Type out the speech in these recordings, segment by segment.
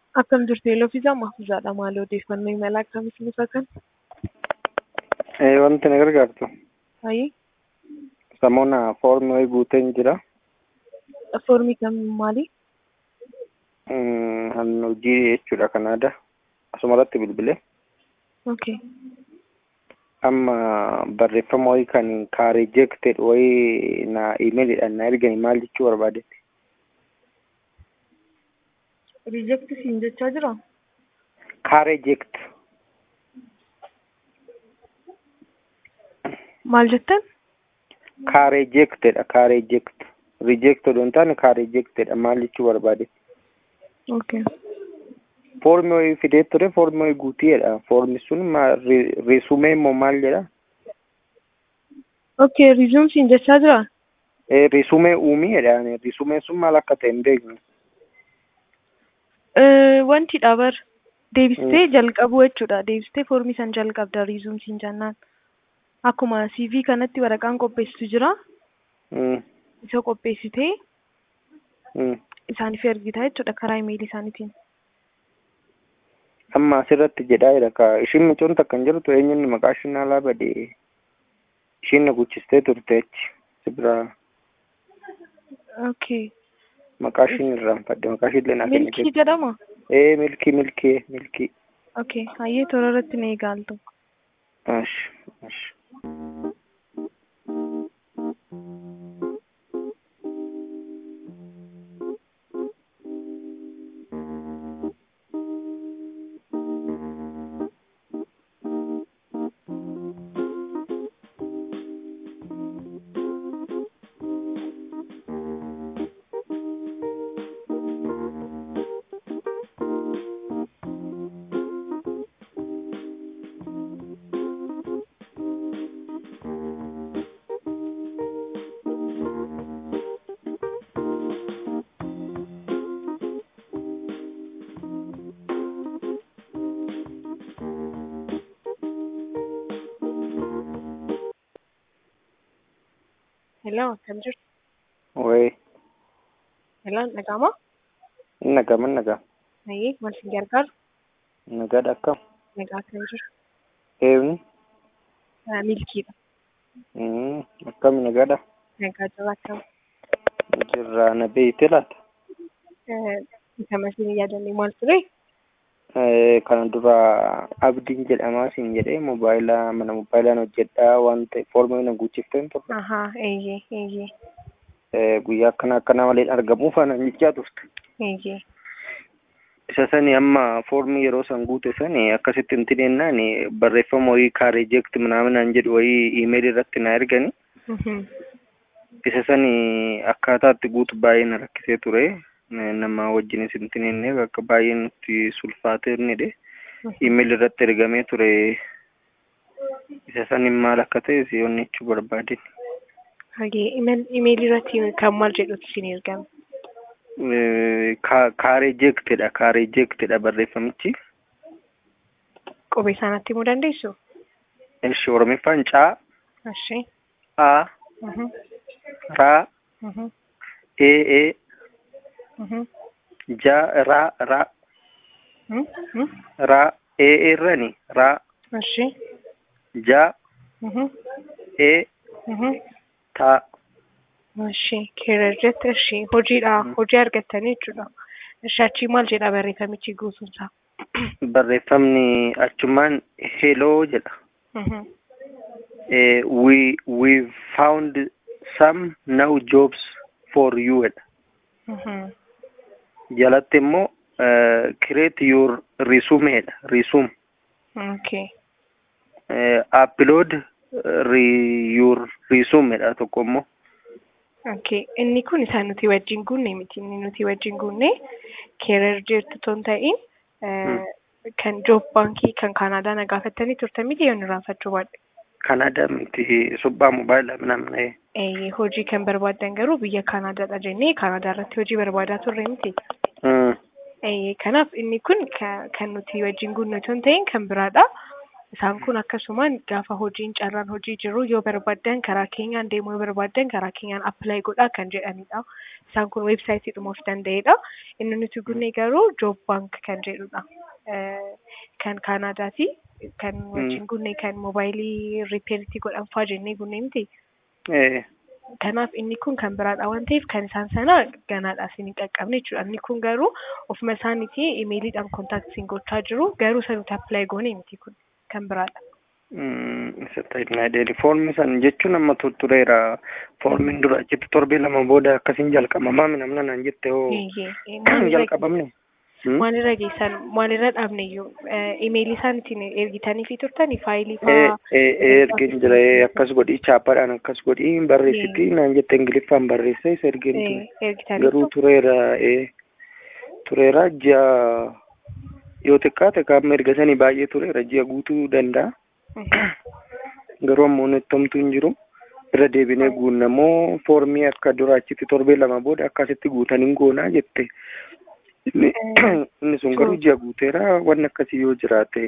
Akkam jirtu Yeeloofiisaa Mahfuuzaadha. Maali odeeffannoo imala akkamitti nufa kan? Wanti na gargaartu Ayii samoona foormi wayii guuteen jira. foormii kam maali? Han hojii jechuudha kan aadaa asumarratti bilbilee Okay. amma barreeffama wayii kan kaareejekted wayii na imeelidhaan na ergani maal jechuu barbaadetti. Riijekti siin jechaa jira? Kaareejekt Maal jettan? kaareejektedha kaareejekt riijekted hin taane kaareejektedha maal jechuu barbaadetti. Okay. Foormi wayii fidee ture foormi wayii guuteedha foormi sun reesumee immoo maal jedha Okay, riizuum siin jechaa jira? reesumee uumiidha reesumeen sun maal akka ta'e hin beeknu. Eh, Wanti dhabar deebistee jalqabu jechuudha. Deebistee foormii san jalqabda riizuum siin jennaan. Akkuma CV kanatti waraqaan qopheessitu jira. Mm, Isa qopheessitee mm. isaaniif ergita jechuudha karaa imeelii isaaniitiin. amma asirratti jedhaa jira ka ishiin mucoon takka hin jirtu eenyuun maqaa ishiin alaa bade ishiin na guchistee turte achi si biraa Okay. maqaa ishiin irraanfadde maqaa ishiin illee naa Milkii kennite jedhama? ee milkii milkii milkii Okay. Hayyee toora irratti na eegaaltu. ash ash Hello, akkam jirtu? wayii Hello, dhaga'amaa? in nagama in nagaa Hayyee maal siin gargaaru? nagaadha akkam Nagaa akkam jiru? eebni Ah, Milkiidha. Mm, akkami nagaadha Nagaa jira akkam? jirraa na beeyte laata Eh, Isa masiin yaadannee maal ture? Eh, kana dura abdiin jedhamaa siin jedhee mobaayilaa mana moobaayilaan hojjedhaa waan ta'e foormii na guuchifteen turre Ahaa, eeyyee, eeyyee, Eh, guyyaa akkana akkana malee argamuuf anan jechaa turte eeyyee. isa sani amma foormii yeroo san guute sani akkasitti hin tinennaan barreeffama wayii kaareejekti minaaminaan jedhu wayii iimeelii irratti na ergani Mhm. isa sani akkaataa itti guutu baay'ee na rakkisee ture Eh, nama wajjinis hin tinenne akka baay'ee nutti sulfaatee innidhe iimeelii irratti ergamee ture isa sani maal akka ta'e si onnechuu barbaadin Hayyee email imeelii irratti kan maal jedhutu siin ergame? kaareejektedha kaareejektedha barreeffamichi Qubee isaanitti himuu dandeessu? ishi oromiffaan caa Ashee. a Mhm. raa Mhm. ee ee Mhm. ja raa raa Mhm. Mhm. raa ee irrani raa Ashee. ja Mhm. ee Mhm. taa Ashee. Keerajjet ashee. Hojiidha. Hojii argattanii jechuudha. Ashee achii maal jedha barreeffamichi guutuunsaa? barreeffamni achumaan heloo jedha Mhm. Eh, we we found some now jobs for you jedha Mhm. jalatti immoo eh, create your resume jedha resume Okay. eh, upload eh, re, your resume jedha tokko immoo Okay. Inni kun isaan nuti wajjin guunne miti. Inni nuti wajjin guunne keerar jirtu osoo hin ta'in eh, kan joob baankii kan kaanaadaa na gaafattanii turtan miti yoo irraanfachuu baadhe. kanada miti subbaa mobaayilaa minamna Eh, hojii kan barbaaddan garuu biyya kaanaadaadha jennee kaanaadaa irratti hojii barbaadaa turre miti. mm. Eh, kanaaf inni kun ka- kan nuti wajjin guunne osoo hin ta'in kan biraadha. Isaan kun akkasumaan gaafa hojiin carraan hojii jiru yoo barbaaddan karaa keenyaan deemuu yoo barbaaddan karaa keenyaan appilaayi godhaa kan jedhanidha. Isaan kun weebsaayitii of danda'edha. Inni nuti gunne garuu joob baank kan jedhudha. Kan Kaanaadaati. Kan wajjin gunne kan moobaayilii riippeeritti godhan fa'aa jennee gunne miti. Kanaaf inni kun kan biraadha waan ta'eef kan isaan sana ganaadha isin hin qaqqabne jechuudha. Inni kun garuu ofuma isaaniitii imeeliidhaan kontaaktiin gochaa jiru garuu isa nuti appilaayi goone miti kun kan biraadha. Isa foormi san jechuun amma tureera foormiin dura achitti torbee lama booda akkasiin jalqabamaa namna naan jette hoo jalqabamne. Maalirra geessan maalirra dhaabne iyyuu imeelii isaan ittiin ergitanii fi turtanii faayilii fa'aa. Ergin jira akkas godhii chaappaadhaan akkas godhii barreessiti naan jette ingiliffaan barreessa isa ergin garuu tureera tureera ji'a yoo xiqqaate qaama ergasanii baay'ee tureera ji'a guutuu danda'a. Garuu ammoo nettomtu hin jiru. Irra deebinee guunnamoo foormii akka dura achitti torbee lama booda akkasitti guutanii goonaa jette. Inni sun garuu ji'a guuteera wanni akkasii yoo jiraate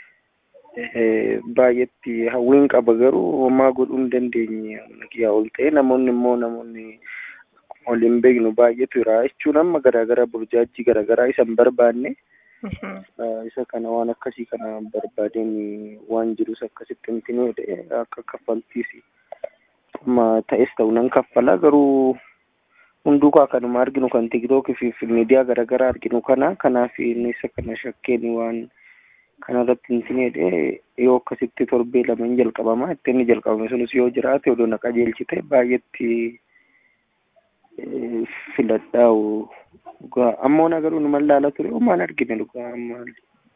baay'eetti hawwiin qaba garuu homaa godhuu hin dandeenye yaa ol ta'e namoonni immoo namoonni waliin beeknu baay'eetu jira jechuun amma garaagaraa burjaajii garaagaraa isa hin barbaanne. isa kana waan akkasii kana barbaadeen waan jirus akkasitti hintinee akka kaffaltiis amma ta'es ta'u nan kaffala garuu hunduu kaa kanuma arginu kan tiktookii fi miidiyaa garaagaraa arginu kana kanaaf isa kana shakkeen waan kanarratti hintineedhe yoo akkasitti torbee lama hin jalqabama itti inni jalqabame sunis yoo jiraate odoo na qajeelchite baay'eetti filadhaa'u dhugaa ammoo na garuu numan laala ture homaan argine dhugaa ammaali.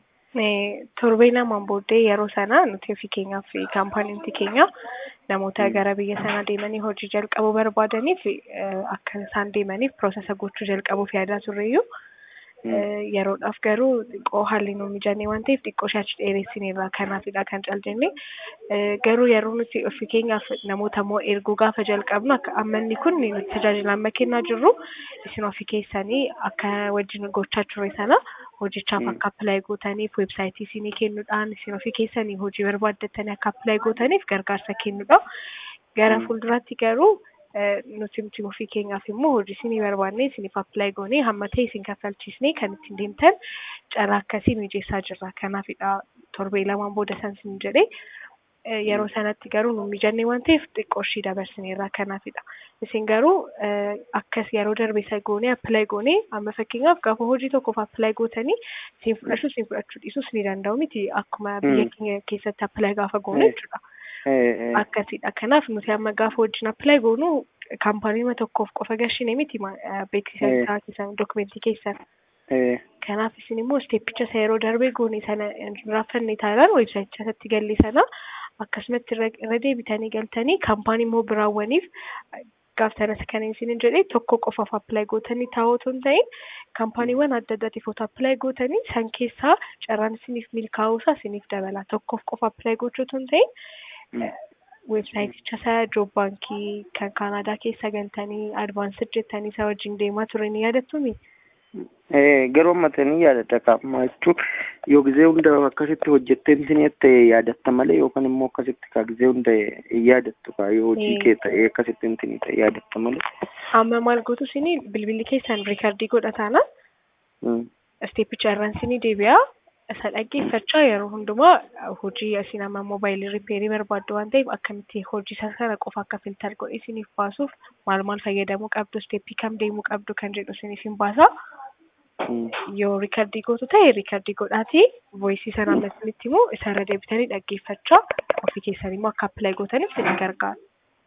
Torbee lamaan booddee yeroo sana nuti ofii keenyaaf kaampaaniin keenya namoota gara biyya sanaa deemanii hojii jalqabuu barbaadaniif akka isaan deemaniif piroosesa gochuu jalqabuuf yaadaa turreeyyuu yeroodhaaf garuu xiqqoo haalli nu mijanne waan ta'eef xiqqoo shaachi dheeressineerra kanaafidha kan caljenne garuu yeroo nuti ofii keenyaaf namoota immoo erguu gaafa jalqabnu akka ammanni kun nuti tajaajila amma kennaa jirru isin ofii keessanii akka wajjin gochaa turre sana hojichaaf akka appilaayi gootaniif weebsaayitii isinii kennuudhaan isin ofii keessanii hojii barbaaddatanii akka appilaayi gootaniif gargaarsa kennuudha. Gara fuulduraatti garuu nuti nuti ofii keenyaaf immoo hojii isinii barbaanne isiniif appilaayi goonee hamma ta'e isin kaffalchiisnee kan ittiin deemtan carraa akkasii mijeessaa jirra. Kanaafidha torbee lamaan booda san isin jedhee yeroo sanatti garuu nu mijanne waan ta'eef xiqqoo ishii dabarsineerra kanaafidha. Isin garuu akkas yeroo darbe isa goonee appilaayi goonee amma fakkeenyaaf gaafa hojii tokkoof appilaayi gootanii isin fudhachuu isin fudhachuu dhiisuus ni danda'u miti akkuma biyya keenya keessatti appilaayi gaafa goone jechuudha. Akkasidha. Kanaaf nuti amma gaafa wajjin appilaayi goonu kaampaanii tokkoof qofa gashine miti beeksisa isaa keessan dookumentii keessan. Kanaaf isin immoo isteeppicha isa yeroo darbee goone sana raaffanne taanaan weebsaayicha irratti galli sana akkasumatti irra deebitanii galtanii kaampaanii immoo biraawwaniif gaaftanas kan isin jedhee tokko qofaaf appilaayi gootanii taa'uu otoo hin ta'in kaampaaniiwwan adda addaatiif otoo appilaayi gootanii san keessaa carraan isiniif milkaa'uusaa isiniif dabala tokkoof qofa appilaayi gochuu otoo hin ta'in weebsaayiticha isa joob baankii kan kaanaadaa keessa galtanii advaansir jettanii isa wajjin deemaa ture ni yaadattu Garuu ammatanii yaadata qaama jechuun yoo gizee hunda akkasitti hojjettee isin ta'e yaadatta malee yookaan immoo akkasitti kaa gizee hunda yaadattu kaa yoo hojii kee ta'e akkasitti isin ta'e yaadatta malee. Amma maal gootu isin bilbilli keessan riikardii godhataana isteeppicha irraan isin deebi'aa isa dhaggeeffachaa yeroo hundumaa hojii isin amma moobaayilii riipeerii barbaaddu waan ta'eef akkamitti hojii sana qofa akka filtar godhe isiniif baasuuf maal maal fayyadamuu qabdu isteeppii kam deemuu qabdu kan jedhu isiniif hin baasa. Yoo riikardii gootu ta'e riikardii godhaatii voisii sana ammasitti immoo isarra deebitanii dhaggeeffachaa ofii keessanii immoo akka appilaayi gootaniif isin gargaara.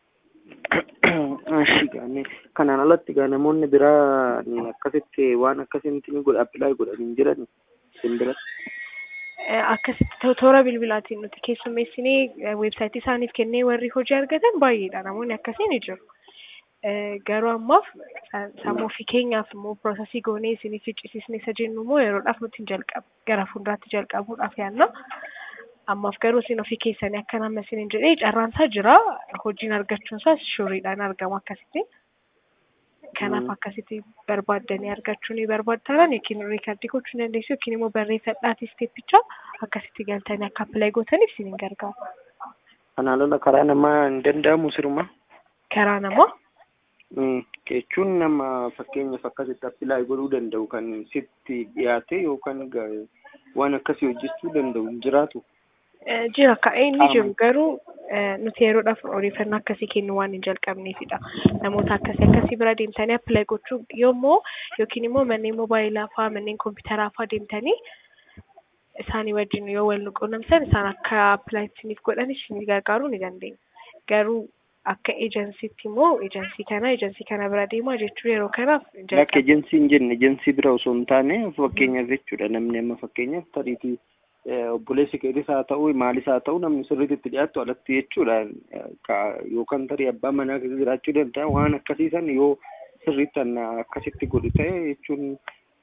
Ashigaani kanaan alatti gaa namoonni biraa akkasitti waan akkasitti godha appilaayi godhanii jiran isin biratti. Akkasitti toora bilbilaatiin nuti keessummeessinee weebsaayitii isaaniif kennee warri hojii argatan baay'eedha namoonni akkasii ni jiru. Garuu ammaaf sammuu ofii keenyaaf immoo piroosesii goonee isiniif ficcisiisne isa jennu immoo yeroodhaaf nuti hin jalqabu gara fuulduraatti jalqabuudhaaf yaadna. Ammaaf garuu isin ofii keessanii akka nama isin hin jedhee carraan isaa jira hojiin argachuun isaas shuriidhaan argama akkasitti. Kanaaf akkasitti barbaaddanii argachuu ni barbaaddan yookiin riikardii gochuu ni dandeessu yookiin immoo barreeffadhaatii isteeppicha akkasitti galtanii akka appilaayi gootaniif isin gargaara. Kanaan lola karaa namaa hin danda'amu siruma. Karaa namaa Jechuun nama fakkeenyaaf akkasitti appilaayi godhuu danda'u kan sitti dhiyaate yookaan waan akkasii hojjechuu danda'u hin jiraatu. jira ka'ee inni jiru garuu nuti yeroodhaaf odeeffannoo akkasii kennu waan hin jalqabneefidha. Namoota akkasii akkasii bira deemtanii appilaayi gochuu yoommoo yookiin immoo manneen moobaayilaa fa'aa manneen kompiitaraa fa'aa deemtanii isaanii wajjin yoo wal quunnamtan isaan akka appilaayi isiniif godhan isin gargaaruu ni dandeenya. Garuu akka ejensiitti immoo ejensii kana ejensii kana bira deemaa jechuun yeroo kanaaf Akka ejensii hin jenne ejensii bira osoo hin taane fakkeenyaaf jechuudha namni amma fakkeenyaaf tariitii obboleessi keetis haa ta'u maalis haa ta'u namni sirriitti itti dhiyaattu alatti jechuudha yookaan tarii abbaa manaa keessa jiraachuu danda'a waan akkasiisan yoo sirriitti akkasitti godhu ta'e jechuun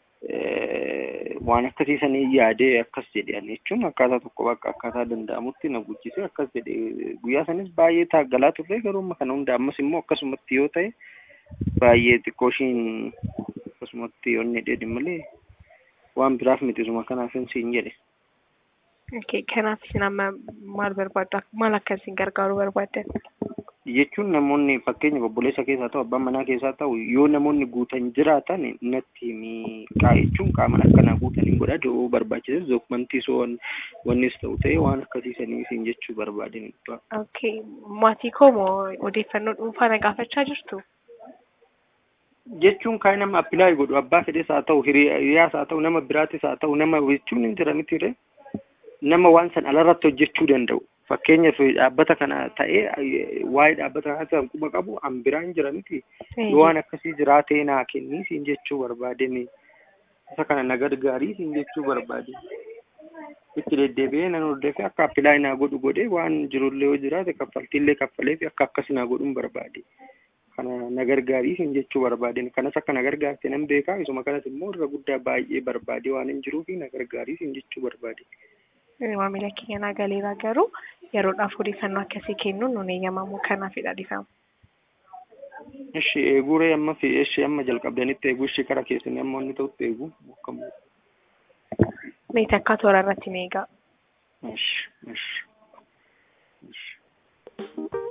waan akkasiisanii yaadee akkas jedhan jechuun akkaataa tokko bakka akkaataa danda'amutti na guddisee akkas jedhe guyyaa sanis baay'ee taaggalaa turre garuu amma kana hunda ammas immoo akkasumatti yoo ta'e baay'ee xiqqoo ishiin akkasumatti yoo inni dheedhi malee waan biraaf miti suma kanaaf hin siin jedhe. Okay, kanaaf isin amma maal barbaadda? Maal akka isin gargaaruu barbaaddan? Jechuun namoonni fakkeenya obboleessa keessaa ta'u abbaan manaa keessaa ta'u yoo namoonni guutan jiraatan natti qaa jechuun qaaman akkanaa guutan hin godha yoo barbaachises dookumentii soo wannis ta'u ta'e waan akkasiisanii isin jechuu barbaadin. Okay, maatii koo moo odeeffannoo dhuunfaa na gaafachaa jirtu? Jechuun kan nama appilaayi godhu abbaa fedhes haa ta'u hiriyaas haa ta'u nama biraatis haa ta'u nama jechuun hin jira miti ree. nama waan san alarratti hojjechuu danda'u. Fakkeenyaaf dhaabbata kana ta'ee waa'ee dhaabbata kanaa kan quba qabu an biraan jira miti. Yoo waan akkasii jiraatee naa kennii siin jechuu barbaadame. Isa kana na gargaarii siin jechuu barbaade. Itti deddeebi'ee nan hordofee akka appilaayi naa godhu godhee waan jirullee yoo jiraate kaffaltiillee kaffalee fi akka akkas naa godhuun barbaade. Kana na gargaarii siin jechuu barbaade. Kanas akka na gargaarte nan beekaa isuma kanas immoo irra guddaa baay'ee barbaade waan hin jiruufi na gargaarii siin jechuu barbaade. maamila keenya naa galeeraa garuu yeroodhaaf odeeffannoo akkasii kennuun nun eeyyamamu kanaafidha dhifamu. Ishi eeguree amma fi ishi amma jalqabdanitti eeguu ishi kara keessanii amma inni ta'utti eeguu akkamu. Meeti akka toora irratti meegaa. Ishi ishi ishi.